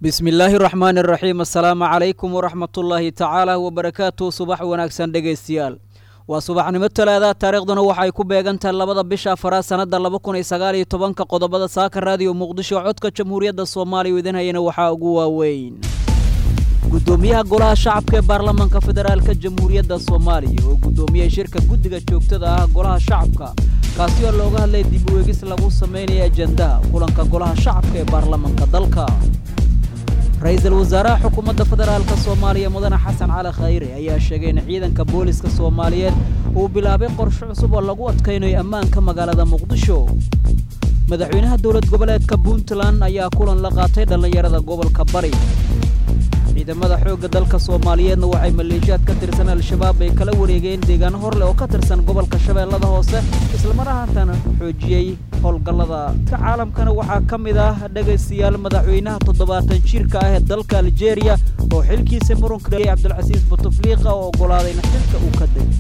bismi illaahi raxmaani raxiim assalaamu calaykum waraxmatullaahi tacaala wabarakaatu subax wanaagsan dhegaystayaal waa subaxnimo talaada taariikhduna waxay ku beegantahay labada bisha afaraad sannadda laba kun iyo sagaal iyo tobanka qodobada saaka raadiyo muqdisho codka jamhuuriyadda soomaaliya idin hayana waxaa ugu waaweyn gudoomiyaha golaha shacabka ee baarlamaanka federaalka jamhuuriyadda soomaaliya oo gudoomiyey shirka guddiga joogtada ah golaha shacabka kaasi oo looga hadlay dib u eegis lagu sameynaya ajendaha kulanka golaha shacabka ee baarlamaanka dalka ra-iisul wasaaraha xukuumadda federaalka soomaaliya mudane xasan cali khayre ayaa sheegay in ciidanka booliska soomaaliyeed uu bilaabay qorshe cusub oo lagu adkaynayo ammaanka magaalada muqdisho madaxweynaha dowlad goboleedka puntland ayaa kulan la qaatay dhallinyarada gobolka bari ciidamada xoogga dalka soomaaliyeedna waxay maleeshiyaad ka tirsan al-shabaab ay kala wareegeen deegaano horleh oo ka tirsan gobolka shabeellada hoose islamar ahaantana xoojiyey howlgallada ka caalamkana waxaa ka mid ah dhegaystayaal madaxweynaha toddobaatan jirka ah ee dalka aljeeriya oo xilkiisa murunka dhaliyay cabdulcasiis butufliiqa oo oggolaaday in xilka uu ka dego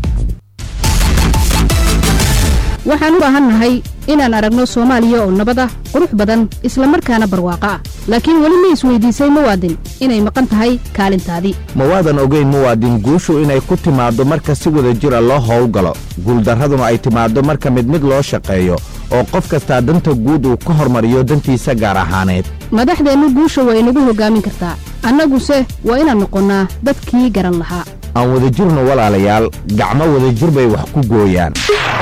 waxaan u baahannahay inaan aragno soomaaliya oo nabad ah qurux badan isla markaana barwaaqo ah laakiin weli ma isweydiisay muwaadin inay maqan tahay kaalintaadii ma waadan ogayn muwaadin guushu inay ku timaaddo marka si wada jira loo howlgalo guuldarraduna ay timaaddo marka mid mid loo shaqeeyo oo qof kastaa danta guud uu ka hormariyo dantiisa gaar ahaaneed madaxdeennu guusha waa inagu hoggaamin kartaa annaguse waa inaan noqonnaa dadkii garan lahaa aan wadajirno walaalayaal gacmo wadajir bay wax ku gooyaan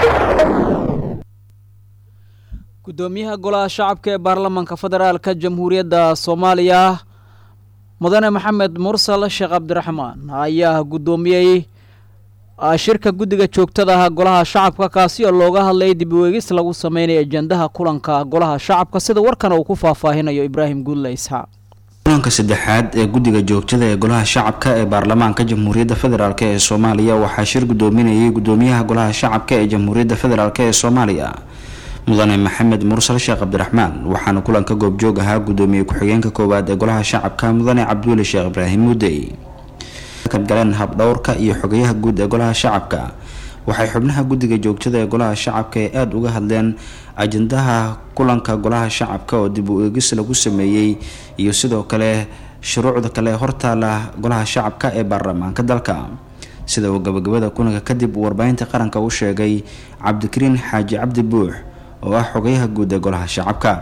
gudoomiyaha golaha shacabka ee baarlamaanka federaalka jamhuuriyadda soomaaliya mudane maxamed mursal sheekh cabdiraxmaan ayaa gudoomiyey shirka guddiga joogtada ah golaha shacabka kaasi oo looga hadlayay dib u eegis lagu sameynaya ajendaha kulanka golaha shacabka sida warkan uu ku faahfaahinayo ibraahim guudle isxaaq kulanka saddexaad ee guddiga joogtada ee golaha shacabka ee baarlamaanka jamhuuriyadda federaalk ee soomaaliya waxaa shir gudoominayay gudoomiyaha golaha shacabka ee jamhuuriyadda federaalk ee soomaaliya mudane maxamed mursal sheekh cabdiraxmaan waxaana kulanka goobjoog ahaa gudoomiye ku-xigeenka koowaad ee golaha shacabka mudane cabduuli sheekh ibraahim muudey galeen habdhowrka iyo xogayaha guud ee golaha shacabka waxay xubnaha guddiga joogtada ee golaha shacabka ee aada uga hadleen ajendaha kulanka golaha shacabka oo dib u eegis lagu sameeyey iyo sidoo kale shuruucda kale hortaala golaha shacabka ee baarlamaanka dalka sida uu gabagabada kulanka kadib uu warbaahinta qaranka u sheegay cabdikariin xaaji cabdi buux oo ah xogayaha guud ee golaha shacabka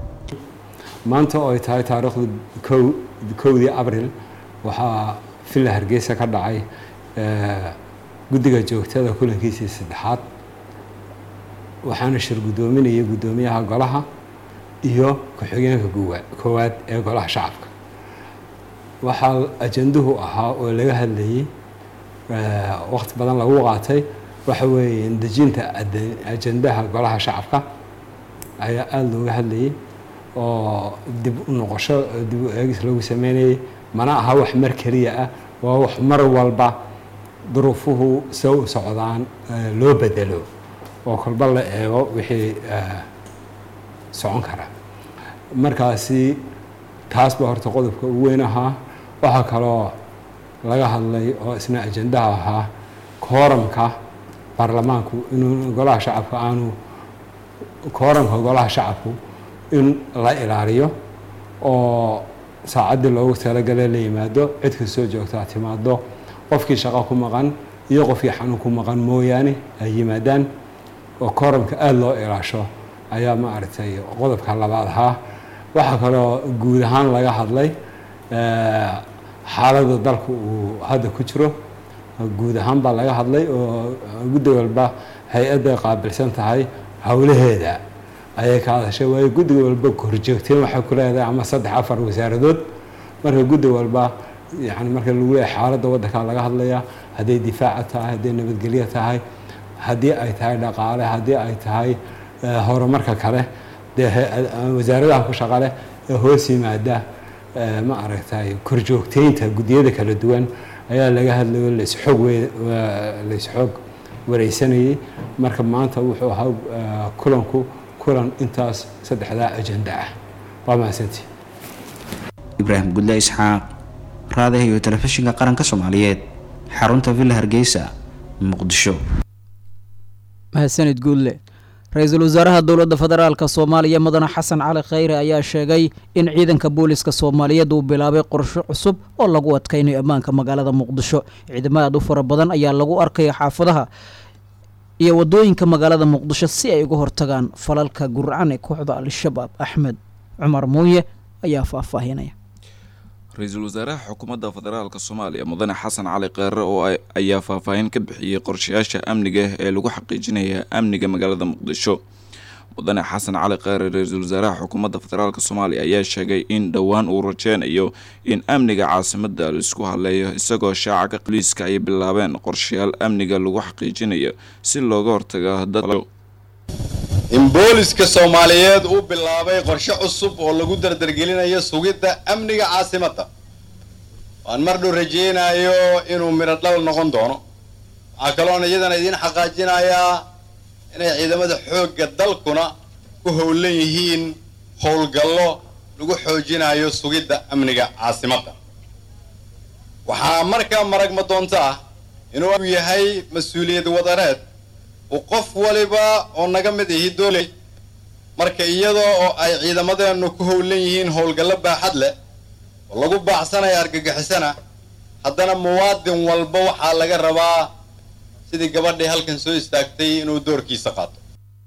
maanta oo ay tahay taariikhda kow kowdii abril waxaa villa hargeysa ka dhacay guddiga joogtada kulankiisii saddexaad waxaana shir guddoominayay guddoomiyaha golaha iyo ku-xigeenka koowaad ee golaha shacabka waxaa ajanduhu ahaa oo laga hadlayay waqti badan lagu qaatay waxa weeye dejinta ajendaha golaha shacabka ayaa aada looga hadlayay oo dib u noqosho dib u eegis lagu sameynayay mana aha wax mar keliya ah waa wax mar walba duruufuhu se u socdaan loo bedelo oo kolba la eego wixii socon kara markaasi taas baa horta qodobka ugu weyn ahaa waxaa kaloo laga hadlay oo isna ajendaha ahaa kooramka baarlamaanku inuu golaha shacabka aanu kooramka golaha shacabku in la ilaaliyo oo saacaddii loogu talagalay la yimaado cid kastoo joogtaa timaado qofkii shaqo ku maqan iyo qofkii xanuun ku maqan mooyaane ay yimaadaan oo kooramka aada loo ilaasho ayaa ma aragtay qodobka labaad ahaa waxaa kaloo guud ahaan laga hadlay xaaladda dalku uu hadda ku jiro guud ahaan baa laga hadlay oo guddi walba hay-adday qaabilsan tahay howlaheeda ayay ka hadashay waayo guddi walba horjoogteen waxay ku leedahay ama saddex afar wasaaradood marka guddi walba yani marka lagu leeyahay xaaladda waddanka laga hadlaya hadday difaaca tahay hadday nabadgelyo tahay haddii ay tahay dhaqaale haddii ay tahay horumarka kale dee wasaaradaha ku shaqale ee hoos yimaada ma aragtay korjoogteynta guddiyada kala duwan ayaa laga hadlayo laisxoog laisxoog wareysanayay marka maanta wuxuu ahaa kulanku kulan intaas saddexdaa ajenda ah waa mahadsantii ibraahim gudle isxaaq raadaha iyo telefishinka qaranka soomaaliyeed xarunta villa hargeysa muqdisho mahadsanid guudle ra-iisul wasaaraha dowladda federaalka soomaaliya mudane xasan cali khayre ayaa sheegay in ciidanka booliska soomaaliyeed uu bilaabay qorsho cusub oo lagu adkaynayo ammaanka magaalada muqdisho ciidamo aad u fara badan ayaa lagu arkaya xaafadaha iyo wadooyinka magaalada muqdisho si ay uga hortagaan falalka gurcan ee kooxda al-shabaab axmed cumar muuye ayaa faahfaahinaya ra-iisul wasaaraha xukuumadda federaalk soomaaliya mudane xasan cali kheyre oo ayaa faahfaahin ka bixiyey qorshayaasha amniga ee lagu xaqiijinaya amniga magaalada muqdisho mudane xasan cali kheyre ra-iisul wasaaraha xukuumadda federaalk soomaaliya ayaa sheegay in dhowaan uu rajeynayo in amniga caasimada laisku haleeyo isagoo shaaca ka boliiska ay bilaabeen qorshayaal amniga lagu xaqiijinayo si looga hortago dad in booliska soomaaliyeed uu bilaabay qorshe cusub oo lagu dardargelinayo sugidda amniga caasimadda waan mar dhow rajeynayo inuu midho dhal noqon doono waxaa kaloona iyadana idiin xaqaajinayaa inay ciidamada xoogga dalkuna ku howlan yihiin howlgallo lagu xoojinayo sugidda amniga caasimadda waxaa markaa maragma doonto ah inuu yahay mas-uuliyad wadareed uu qof waliba oo naga mid ihi doolay marka iyadoo oo ay ciidamadeennu ku howlan yihiin howlgallo baaxad leh oo lagu baaxsanaya argagixisana haddana muwaadin walba waxaa laga rabaa sidii gabadhii halkan soo istaagtay inuu doorkiisa qaato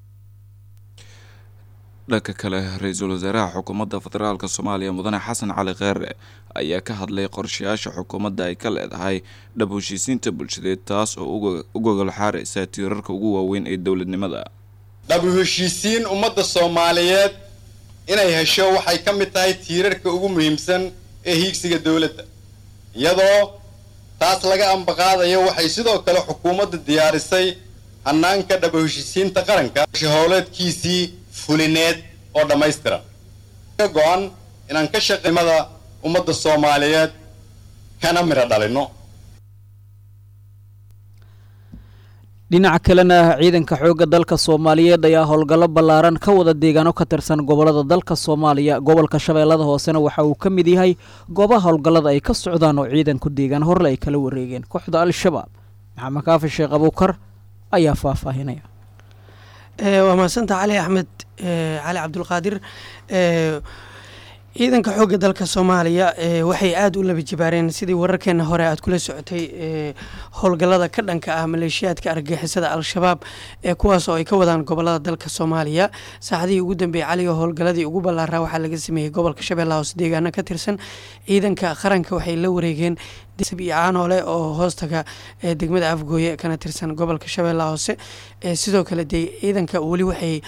dhanka kale ra-iisul wasaaraha xukuumadda federaalk soomaaliya mudane xasan cali kheyre ayaa ka hadlay qorshayaasha xukuumadda ay ka leedahay dhab heshiisiinta bulshadeed taas oo u gogol xaaraysa tiirarka ugu waaweyn ee dowladnimada dhabu heshiisiin ummadda soomaaliyeed inay hesho waxay ka mid tahay tiirarka ugu muhiimsan ee hiigsiga dowladda iyadoo taas laga ambaqaadayo waxay sidoo kale xukuumadda diyaarisay hanaanka dhabu heshiisiinta qaranka howleedkiisii fulineed oo dhammaystiran ka go-an inaan ka shaqeymada ummadda soomaaliyeed kana midho dhalino dhinaca kalena ciidanka xoogga dalka soomaaliyeed ayaa howlgallo ballaaran ka wada deegaano ka tirsan gobolada dalka soomaaliya gobolka shabeellada hoosena waxa uu ka mid yahay goobaha howlgallada ay ka socdaan oo ciidanku deegaan horle ay kala wareegeen kooxda al-shabaab maxamed kaafi sheekh abuukar ayaa faahfaahinaya waa mahadsanta cali axmed cali cabdulqaadir ciidanka xoogga dalka soomaaliya waxay aada u laba jibaareen sidii wararkeena hore aad kula socotay howlgallada ka dhanka ah maleeshiyaadka argagixisada al-shabaab ee kuwaas oo ay ka wadaan gobolada dalka soomaaliya saacadihii ugu dambeeyey caliga howlgalladii ugu ballaaraa waxaa laga sameeyey gobolka shabeellaha hoose deegaano ka tirsan ciidanka qaranka waxay la wareegeen iyo caanoole oo hoostaga degmada afgooye kana tirsan gobolka shabeellaha hoose sidoo kale de ciidanka weli waxay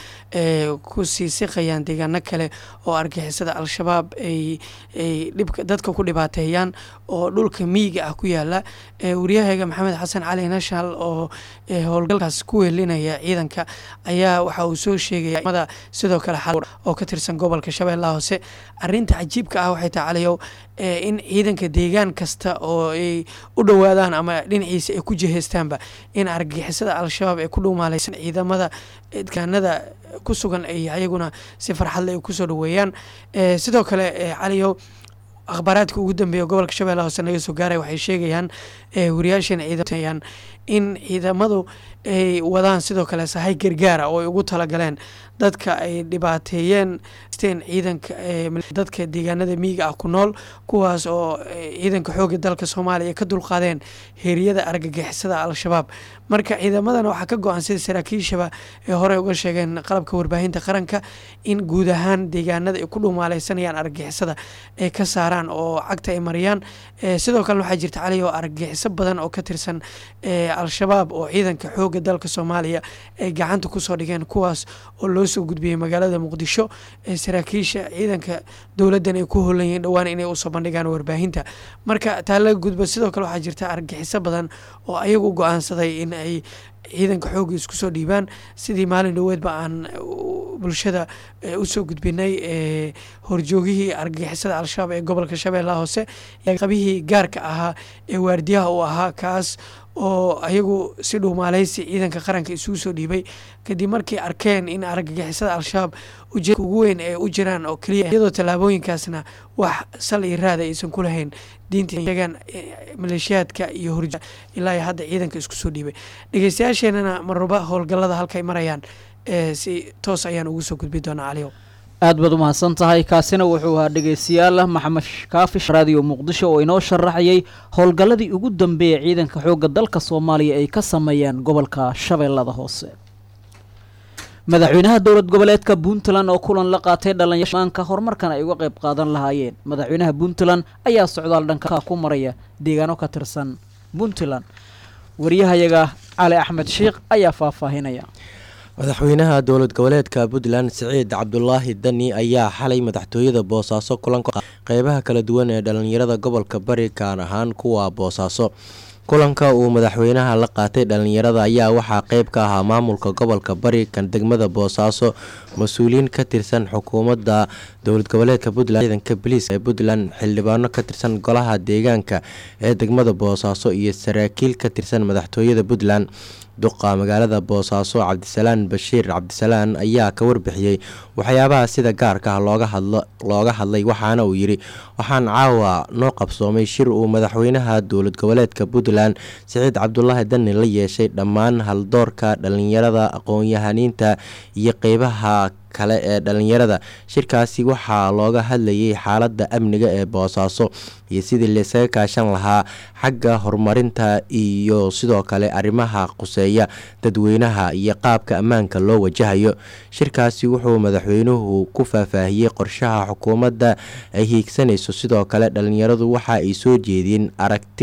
ku sii siqayaan deegaano kale oo argixisada al-shabaab ay dhibka dadka ku dhibaateeyaan oo dhulka miyiga ah ku yaala waryahaga maxamed xasan cali national oo howlgalkaas ku weelinaya ciidanka ayaa waxa uu soo sheegaya sidoo kale xal oo ka tirsan gobolka shabeellaha hoose arinta cajiibka ah waxay tahay caliyow in ciidanka deegaan kasta oo ay u dhowaadaan ama dhinaciisa ay ku jihaystaanba in argagixisada al-shabaab ay ku dhuumaalaysan ciidamada deegaanada ku sugan ay ayaguna si farxadle ay kusoo dhaweeyaan sidoo kale caliyow akhbaaraadka ugu dambeeya gobolka shabeellaha hoose naga soo gaaray waxay sheegayaan wariyaashan ciidaan in ciidamadu ay wadaan sidoo kale sahay gargaara oo ay ugu talagaleen dadka ay dhibaateeyeen ciidanka dadka deegaanada miyiga ah ku nool kuwaas oo ciidanka xoogga dalka soomaaliya ka dulqaadeen heeriyada argagixisada al-shabaab marka ciidamadana waxaa ka go-an sida saraakiishaba ee horey uga sheegeen qalabka warbaahinta qaranka in guud ahaan deegaanada ay ku dhumaaleysanayaan argagixisada ay ka saaraan oo cagta ay mariyaan sidoo kalena waxaa jirta cali oo argagixiso badan oo ka tirsan al-shabaab oo ciidanka xoogga dalka soomaaliya ay gacanta kusoo dhigeen kuwaas oo loo soo gudbiyey magaalada muqdisho saraakiisha ciidanka dowladdan ay ku holan yihiin dhowaan inay usoo bandhigaan warbaahinta marka taa laga gudbo sidoo kale waxaa jirta argagixiso badan oo ayagu go-aansaday in ay ciidanka xoogga isku soo dhiibaan sidii maalin dhoweedba aan bulshada usoo gudbinay horjoogihii argagixisada al-shabaab ee gobolka shabeellaha hoose qabihii gaarka ahaa ee waardiyaha uu ahaa kaas oo ayagu si dhuumaaleysi ciidanka qaranka isugu soo dhiibay kadib markii arkeen in argagixisada al-shabaab ujeedka ugu weyn ee u jiraan oo keliya iyadoo tallaabooyinkaasna wax sal iyo raada aysan ku lahayn diinta sheegaan maleeshiyaadka iyo horja ilaa iyo hadda ciidanka isku soo dhiibay dhegeystayaasheenana marwaba howlgallada halkay marayaan si toos ayaan ugu soo gudbi doonaa caliyow aad baad umahadsan tahay kaasina wuxuu ahaa dhegeystayaal maxamed kaafish raadiyo muqdisho oo inoo sharaxayay howlgalladii ugu dambeeyay ciidanka xoogga dalka soomaaliya ay ka sameeyeen gobolka shabeellada hoose madaxweynaha dowlad goboleedka puntland oo kulan la qaatay dhallinyarmaanka horumarkan ay uga qayb qaadan lahaayeen madaxweynaha puntland ayaa socdaal dhanka ku maraya deegaano ka tirsan puntland waryahayaga cali axmed sheikh ayaa faahfaahinaya madaxweynaha dowlad goboleedka puntland siciid cabdulaahi dani ayaa xalay madaxtooyada boosaaso kulanka qeybaha kala duwan ee dhalinyarada gobolka bari gaar ahaan kuwa boosaaso kulanka uu madaxweynaha la qaatay dhalinyarada ayaa waxaa qeyb ka ahaa maamulka gobolka bari kan degmada boosaaso mas-uuliyiin ka tirsan xukuumadda dowlad goboleedka puntland ciidanka boliiska ee puntland xildhibaano ka tirsan golaha deegaanka ee degmada boosaaso iyo saraakiil ka tirsan madaxtooyada puntland duqa magaalada boosaaso cabdisalaan bashiir cabdisalaan ayaa ka warbixiyey waxyaabaha sida gaarka ah looga hadlo looga hadlay waxaana uu yidhi waxaan caawa noo qabsoomay shir uu madaxweynaha dowlad goboleedka puntland siciid cabdulaahi dani la yeeshay dhammaan haldoorka dhalinyarada aqoon-yahaniinta iyo qeybaha kale ee dhalinyarada shirkaasi waxaa looga hadlayay xaaladda amniga ee boosaaso iyo sidii laysaga kaashan lahaa xagga horumarinta iyo sidoo kale arrimaha quseeya dadweynaha iyo qaabka ammaanka loo wajahayo shirkaasi wuxuu madaxweynuhu ku faahfaahiyey qorshaha xukuumadda ay hiigsanayso sidoo kale dhalinyaradu waxa ay soo jeediyeen aragti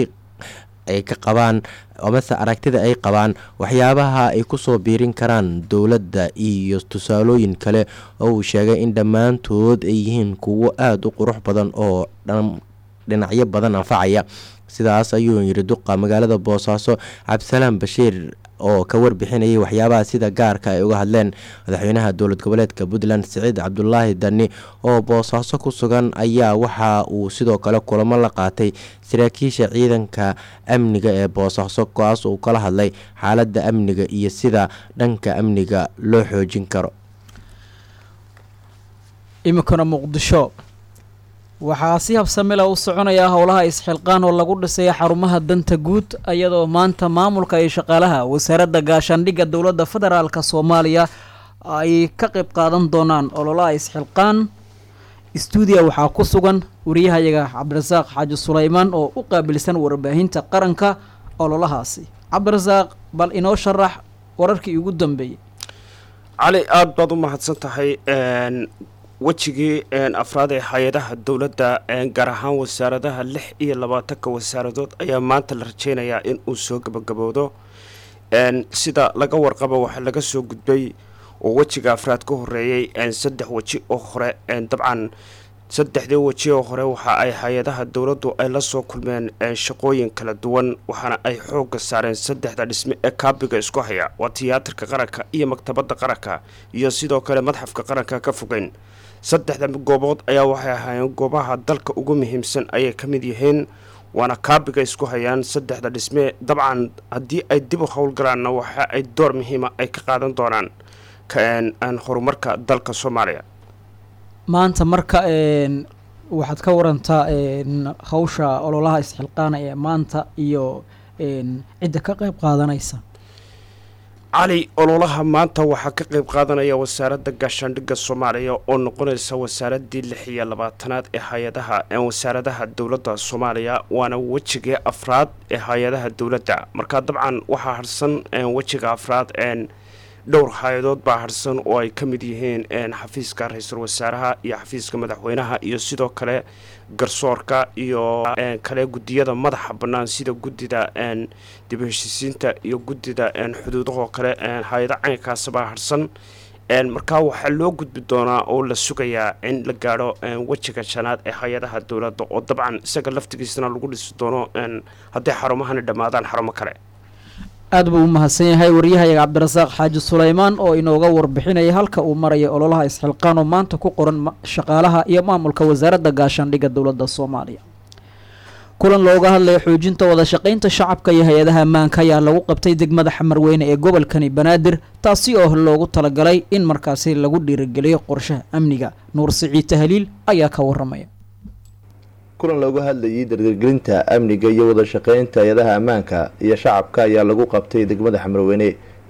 ay ka qabaan amase aragtida ay qabaan waxyaabaha ay kusoo biirin karaan dowladda iyo tusaalooyin kale oo uu sheegay in dhammaantood ay yihiin kuwo aada u qurux badan oo dhinacyo badan anfacaya sidaas ayuu yidhi duqa magaalada boosaaso cabdisalaam bashiir oo ka warbixinayay waxyaabaha sida gaarka ay uga hadleen madaxweynaha dowlad goboleedka puntland siciid cabdulaahi dani oo boosaaso ku sugan ayaa waxa uu sidoo kale kulamo la qaatay saraakiisha ciidanka amniga ee boosaaso kaas uu kala hadlay xaaladda amniga iyo sida dhanka amniga loo xoojin karo iminkana muqdisho waxaa si habsamila u soconaya howlaha isxilqaan oo lagu dhisay xarumaha danta guud iyadoo maanta maamulka iyo shaqaalaha wasaaradda gaashaandhigga dowladda federaalk soomaaliya ay ka qayb qaadan doonaan ololaha isxilqaan stuudiya waxaa ku sugan wariyahayaga cabdirasaaq xaaji sulaymaan oo u qaabilsan warbaahinta qaranka ololahaasi cabdirasaaq bal inoo sharax wararkii ugu dambeeyey cali aada baad u mahadsan tahay wejigii afraad ee hay-adaha dowladda gaar ahaan wasaaradaha lix iyo labaatanka wasaaradood ayaa maanta la rajeynayaa in uu soo gabagaboodo sida laga warqabo waxaa laga soo gudbay oo wejiga afraad ka horeeyey saddex weji oo hore dabcan saddexdii weji oo hore waxa ay hay-adaha dowladdu ay la soo kulmeen shaqooyin kala duwan waxaana ay xoogga saareen saddexda dhisme ee kaabiga isku haya waa tiyaatarka qaranka iyo maktabadda qaranka iyo sidoo kale madxafka qaranka ka fogeyn saddexda goobood ayaa waxay ahaayeen goobaha dalka ugu muhiimsan ayay ka mid yihiin waana kaabiga isku hayaan saddexda dhisme dabcan haddii ay dib u howlgalaanna waxa ay door muhiima ay ka qaadan doonaan horumarka dalka soomaaliya maanta marka waxaad ka warantaa hawsha ololaha isxilqaana ee maanta iyo cidda ka qayb qaadanaysa cali ololaha maanta waxaa ka qayb qaadanaya wasaaradda gaashaandhigga soomaaliya oo noqonaysa wasaaradii lix iyo labaatanaad ee hay-adaha wasaaradaha dowladda soomaaliya waana wejigii afraad ee hay-adaha dowladda marka dabcan waxaa harsan wejiga afraad dhowr hay-adood baa harsan oo ay ka mid yihiin xafiiska ra-iisul wasaaraha iyo xafiiska madaxweynaha iyo sidoo kale garsoorka iyo kale guddiyada madaxa bannaan sida guddida dib heshiisiinta iyo guddida xuduudahoo kale hay-ado caynkaas baa harsan markaa waxaa loo gudbi doonaa oo la sugayaa in la gaadho wejiga shanaad ee hay-adaha dowladda oo dabcan isaga laftigiisana lagu dhisi doono hadday xarumahani dhammaadaan xarumo kale aad buu u mahadsan yahay waryahayaga cabdirasaaq xaaji sulaymaan oo inooga warbixinaya halka uu maraya ololaha isxilqaan oo maanta ku qoran shaqaalaha iyo maamulka wasaaradda gaashaandhigga dowladda soomaaliya kulan looga hadlaya xoojinta wada shaqaynta shacabka iyo hay-adaha ammaanka ayaa lagu qabtay degmada xamarweyne ee gobolkani banaadir taasi oo loogu talagalay in markaasi lagu dhiirigeliyo qorshaha amniga nuur siciid tahliil ayaa ka waramaya kulan looga hadlayay dardargelinta amniga iyo wada shaqeynta hay-adaha ammaanka iyo shacabka ayaa lagu qabtay degmada xamarweyne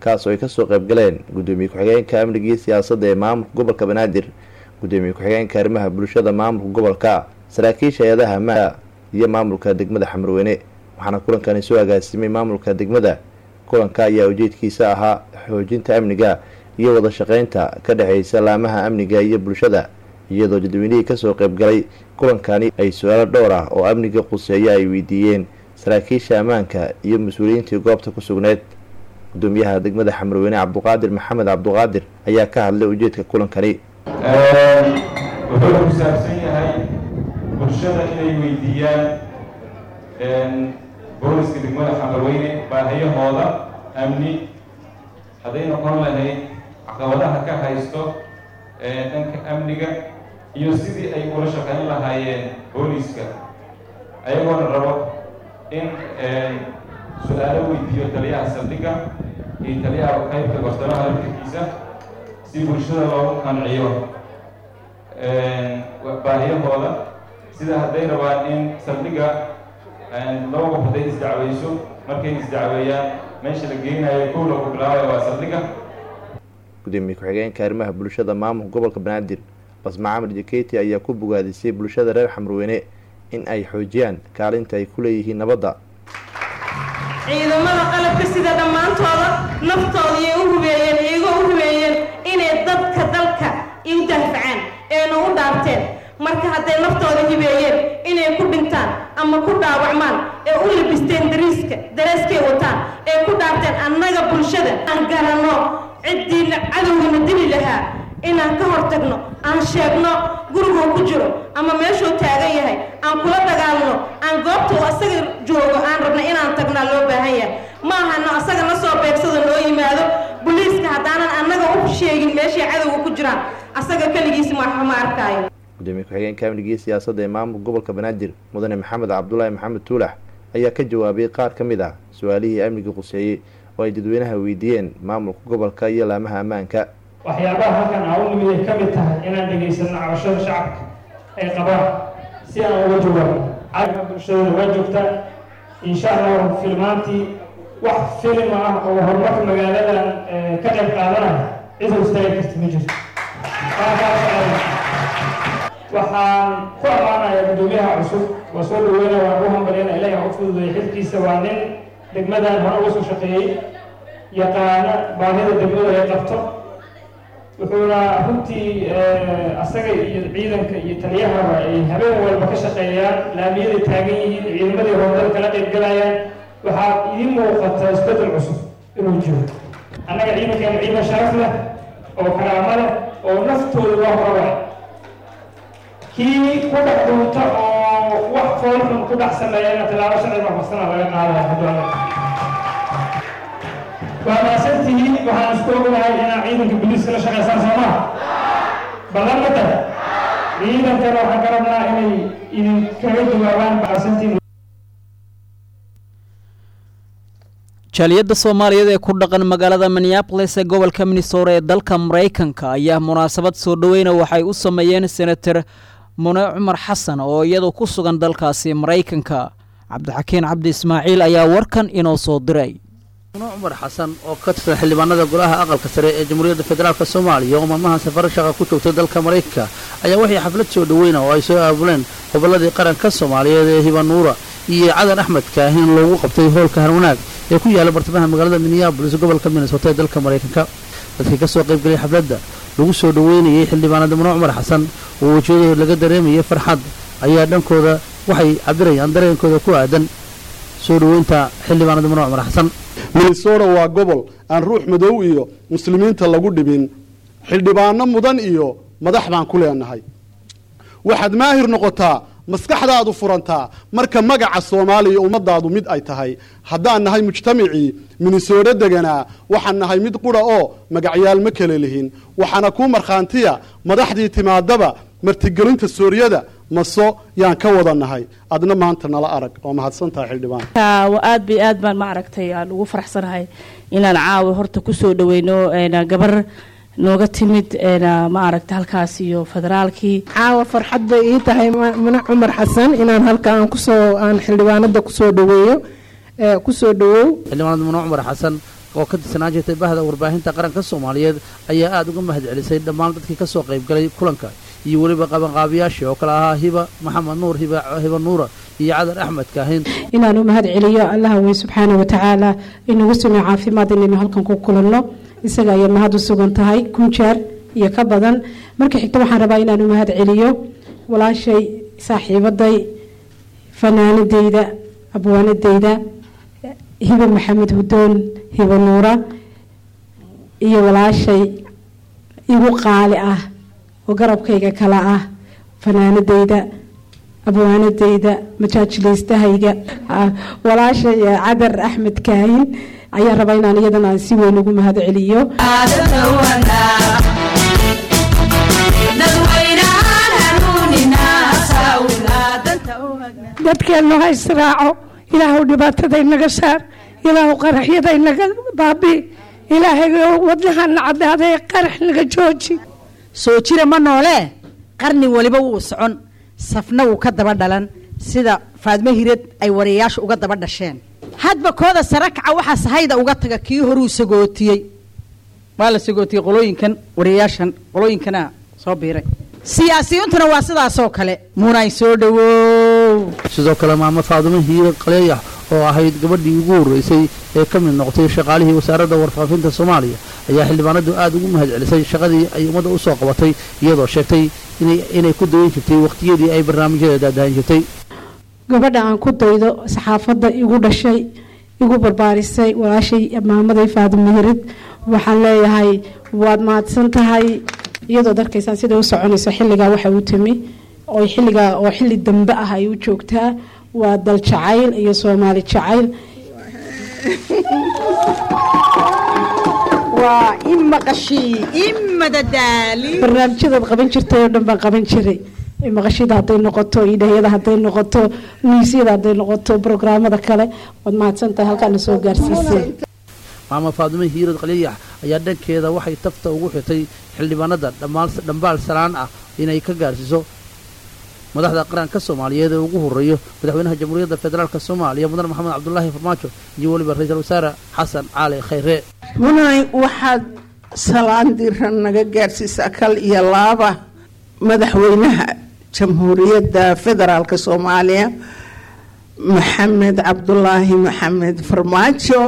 kulankaas oo ay kasoo qaybgaleen gudoomiye ku-xigeenka amniga iyo siyaasadda ee maamulka gobolka banaadir gudoomiye ku-xigeenka arrimaha bulshada maamulka gobolka saraakiisha hay-adaha ammaanka iyo maamulka degmada xamarweyne waxaana kulankani soo agaasimay maamulka degmada kulanka ayaa ujeedkiisa ahaa xoojinta amniga iyo wada shaqeynta ka dhexeysa laamaha amniga iyo bulshada iyadoo dadweynihii kasoo qaybgalay kulankani ay su-aalo dhowr ah oo amniga quseeya ay weydiiyeen saraakiisha ammaanka iyo mas-uuliyiintii goobta ku sugneyd gudoomiyaha degmada xamarweyne cabduqaadir maxamed cabduqaadir ayaa ka hadlay ujeedka kulankani wuxuu ku saabsan yahay bulshada inay weydiiyaan booliska degmada xamarweyne baahiyahooda amni hadday noqon lahayd caqabadaha ka haysto dhanka amniga iyo sidii ay ula shaqayn lahaayeen booliska ayagoona rabo in su-aalo weydiiyo taliyaha saldhigga iyo taliyaha qaybta bartamaha laftirkiisa si bulshada loogu qanciyo baahiyahooda sida hadday rabaan in saldhigga laba qof hadday isdacweyso markay isdacweeyaan meesha la geynayo kow lagu bilaabayo waa saldhigga gudoomiye ku-xigeenka arrimaha bulshada maamulka gobolka banaadir basma camar jaketi ayaa ku bogaadisay bulshada reer xamarweyne in ay xoojiyaan kaalinta ay ku leeyihiin nabadda ciidamada qalabka sida dhammaantooda naftooda iyay u hubeeyeen iyagoo u hubeeyeen inay dadka dalka u daafacaan eena u dhaarteen marka hadday naftooda hibeeyeen inay ku dhintaan ama ku dhaawacmaan ee u labisteen dariiska daraaskay wataan ee ku dhaarteen annaga bulshada aan garanno ciddii cadowgana dili lahaa inaan ka hortagno aan sheegno guriguu ku jiro ama meeshuu taagan yahay aan kula dagaalno aan goobta uu asaga joogo aan rabna inaan tagnaa loo baahan yahay ma ahano asaga na soo beegsado noo yimaado boliiska haddaanan annaga u sheegin meeshay cadowga ku jiraan asaga keligiis ma arkaayo gudoomiye ku-xigeenka amniga iyo siyaasadda ee maamulka gobolka banaadir mudane maxamed cabdulaahi maxamed tuulax ayaa ka jawaabay qaar ka mid ah su-aalihii amniga quseeyey oo ay dadweynaha weydiiyeen maamulka gobolka iyo laamaha ammaanka waxyaabaha halkan aa u nimid ay ka mid tahay inaan dhegaysano cabashada shacabka ay qabaan si aan uga jawaabno caalamka bulshadooda waa joogtaa insha allah filmaantii wax filim ah oo horumarka magaaladan ka qayb qaadanaya cid hoostaagi karta ma jirto waxaan ku ammaanayaa guddoomiyaha cusub waa soo dhaweynaya waan u hambalyana ilahi ha u fududeeya xilkiisa waa nin degmadan hore uga soo shaqeeyey yaqaana baahida degmadu ay qabto wuxuuna runtii asaga iyo ciidanka iyo taliyahaba ay habeen walba ka shaqeeyaan laamiyaday taagan yihiin ciidamadii howlgala kala qayb galayaan waxaa idiin muuqata isbeddel cusub inuu jiro annaga ciidankeena ciidan sharaf leh oo karaamo leh oo naftooda loo horabay kii ku dhex dhuunta oo wax foolxun ku dhex sameeyana tallaabo sharci waafaqsana laga qaadaya hadduu waa maasantihiin waxaan isku ognahay inaa ciidanka biliiska la shaqaysaan soo maha ballan ma tahay ciidankana waxaan ka rabnaa inay idinkaga jawaabaan maasantiin jaaliyadda soomaaliyeed ee ku dhaqan magaalada minneabolis ee gobolka minnesota ee dalka maraykanka ayaa munaasabad soo dhoweyna waxay u sameeyeen senator mune cumar xasan oo iyadu ku sugan dalkaasi maraykanka cabdixakiin cabdi ismaaciil ayaa warkan inoo soo diray mune cumar xasan oo ka tirsan xildhibaanada golaha aqalka sare ee jamhuuriyadda federaalk soomaaliya oo maalmahan safaro shaqa ku joogtay dalka maraykanka ayaa waxay xaflad soo dhoweyna oo ay soo aabuleen gobolladii qaranka soomaaliyeed ee hibanuura iyo cadan axmed kaahin loogu qabtay hoolka harwanaag ee ku yaala bartamaha magaalada minneabolis gobolka minnesota ee dalka maraykanka dadkii ka soo qaybgalay xafladda lagu soo dhoweynayay xildhibaanada mune cumar xasan oo wejiyadooda laga dareemayay farxad ayaa dhankooda waxay cabirayaan dareenkooda ku aadan soo dhoweynta xildhibaanada mune cumar xasan minnesota waa gobol aan ruux madow iyo muslimiinta lagu dhibin xildhibaano mudan iyo madax baan ku leenahay waxaad maahir noqotaa maskaxdaadu furantaa marka magaca soomaaliya ummadaadu mid ay tahay haddaan nahay mujtamacii minnesooto deganaa waxaan nahay mid qura oo magacyaal ma kale lihin waxaana kuu markhaantiya madaxdii timaadaba martigelinta sooryada maso yaan ka wada nahay adna maanta nala arag oo mahadsantahay xildhibaan aad bay aad baan ma aragtay aan ugu faraxsanahay inaan caawa horta kusoo dhaweyno gabar nooga timid ma aragta halkaas iyo federaalkii caawa farxad bay ii tahay mune cumar xasan inaan halka aan kusoo aan xildhibaanada kusoo dhaweeyo kusoo dhawow xildhibaanada mune cumar xasan oo ka tirsanaan jirtay bahda warbaahinta qaranka soomaaliyeed ayaa aada uga mahad celisay dhammaan dadkii ka soo qaybgalay kulanka iyo weliba qabanqaabiyaashii oo kale ahaa hiba maxamed nuur hiba hiba nuura iyo cadar axmed kaahin inaan u mahad celiyo allaha wey subxaana wa tacaala inagu sugnay caafimaad inaynu halkan ku kulanno isaga ayay mahad u sugan tahay kun jeer iyo ka badan marka xigta waxaan rabaa inaan u mahad celiyo walaashay saaxiibaday fanaanadeyda abwaanadeyda hiba maxamed hudoon hiba nuura iyo walaashay igu qaali ah oo garabkayga kale ah fanaanadeyda abwaanadeyda majaajiliistahayga walaashay cadar axmed kaahin ayaa rabaa inaan iyadana aan si weyn ugu mahad celiyo dadkeennu ha israaco ilaahu dhibaatada inaga saar ilaahu qaraxyada inaga baabi ilaahay wadnahana cadaaday qarax naga jooji soo jira ma noolee qarni waliba wuu socon safna wuu ka daba dhalan sida faadmo hirad ay wariyayaasha uga daba dhasheen hadba kooda sare kaca waxaa sahayda uga taga kii horuu sagootiyey waa la sagootiyey qolooyinkan wariyayaashan qolooyinkana soo biiray siyaasiyiintuna waa sidaasoo kale munay soo dhawow sidoo kale maamo faadumo hiiro qaleeyax oo ahayd gabadhii ugu horreysay ee ka mid noqotay shaqaalihii wasaaradda warfaafinta soomaaliya ayaa xildhibaanadu aada ugu mahad celisay shaqadii ay ummadda u soo qabatay iyadoo sheegtay inay ku dayan jirtay waqtiyadii ay barnaamijyada daadahan jirtay gabadha aan ku daydo saxaafadda igu dhashay igu barbaarisay walaashay maamaday faadumo hirid waxaan leeyahay waad mahadsan tahay iyadoo darkaysaan siday u soconayso xilligaa waxa u timi oo xilligaa oo xilli dambe ah ay u joogtaa waa dal jacayl iyo soomaali jacayl waa in maqashii in madadaali barnaamijyadaad qaban jirtay oo dhan baan qaban jiray maqashida hadday noqoto idhayada hadday noqoto miisyada hadday noqoto brograamada kale waad mahadsan tahay halkaana soo gaarsiisay maama faadumo hiirad qaliyax ayaa dhankeeda waxay tafta ugu xirtay xildhibaanada dhambaal salaan ah inay ka gaarsiiso madaxda qaranka soomaaliyeed ee ugu horeeyo madaxweynaha jamhuuriyadda federaalk soomaaliya mudane maxamed cabdulaahi farmaajo iyo weliba ra-iisul wasaare xasan cali khayre munay waxaad salaan diran naga gaarsiisaa kal iyo laaba madaxweynaha jamhuuriyadda federaalk soomaaliya maxamed cabdulaahi maxamed farmaajo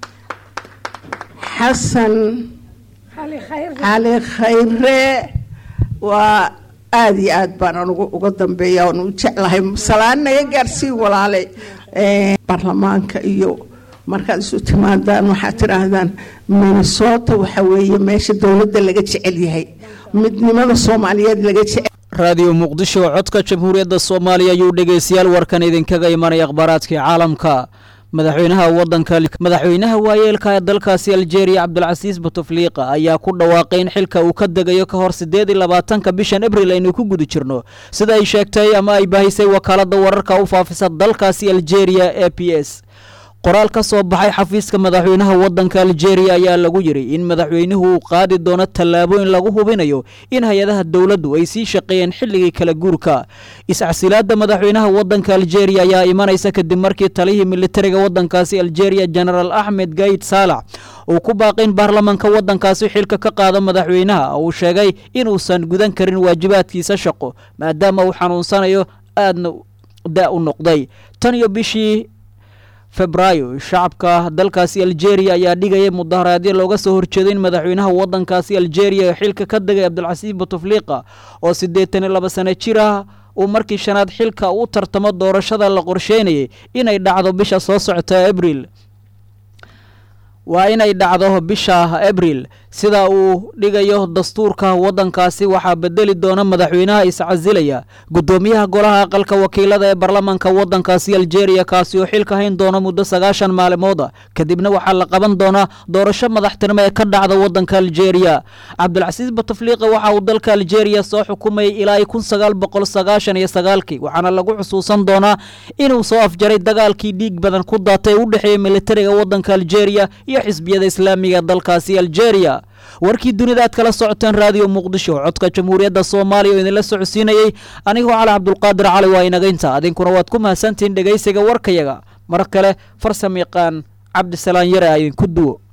xasan cali khayre waa aada iyo aad baan anugu uga dambeeya oon u jeclahay salaan naga gaarsiin walaale baarlamaanka iyo markaad isu timaadaan waxaad tidhaahdaan minnesota waxa weeye meesha dowladda laga jecel yahay midnimada soomaaliyeed laga jecel raadiyo muqdisho codka jamhuuriyadda soomaaliya ayuu dhegaystayaal warkan idinkaga imanaya akhbaaraadkii caalamka madaxweynaha wadanka madaxweynaha waayeelka ee dalkaasi aljeeriya cabdulcasiis butufliiqa ayaa ku dhawaaqay in xilka uu ka degayo ka hor siddeed iyo labaatanka bishan abril aynu ku guda jirno sida ay sheegtay ama ay baahisay wakaaladda wararka u faafisa dalkaasi aljeeriya e p s qoraal ka soo baxay xafiiska madaxweynaha wadanka aljeeriya ayaa lagu yidhi in madaxweynuhu uu qaadi doono tallaabooyin lagu hubinayo in hay-adaha dowladdu ay sii shaqeeyeen xilligii kala guurka iscasilaadda madaxweynaha wadanka aljeeriya ayaa imanaysa kadib markii talihii militariga wadankaasi aljeeriya genaraal axmed gayid saalax uu ku baaqay in baarlamanka wadankaasi xilka ka qaado madaxweynaha uu sheegay inuusan gudan karin waajibaadkiisa shaqo maadaama uu xanuunsanayo aadna da u noqday tan iyo bishii febraayo shacabka dalkaasi aljeeriya ayaa dhigayay mudaharaadyo looga soo horjeeday in madaxweynaha wadankaasi aljeeriya xilka ka degay cabdulcasiis butufliiqa oo siddeetan iyo laba sano jir ah uu markii shanaad xilka u tartamo doorashada la qorsheynayay inay dhacdo bisha soo socota abril waa inay dhacdo bisha abril sida uu dhigayo dastuurka wadankaasi waxaa bedeli doona madaxweynaha iscasilaya guddoomiyaha golaha aqalka wakiilada ee baarlamanka wadankaasi aljeeriya kaasi oo xilka hayn doona muddo sagaashan maalmooda kadibna waxaa la qaban doonaa doorasho madaxtinimo ee ka dhacda wadanka aljeeriya cabdulcasiis batufliiqa waxa uu dalka aljeeriya soo xukumayay ilaa kun sagaal boqol sagaashan iyo sagaalkii waxaana lagu xusuusan doonaa inuu soo afjaray dagaalkii dhiig badan ku daatay u dhexeeyay militariga wadanka aljeeriya iyo xisbiyada islaamiga dalkaasi aljeeriya warkii dunida aad kala socoteen raadiyo muqdisho codka jamhuuriyadda soomaaliya oo idinla socodsiinayey anigoo cali cabdulqaadir cali waa inagaynta adinkuna waad ku mahadsantihiin dhegaysiga warkayaga mar kale farsam yaqaan cabdisalaan yare a idinku duwo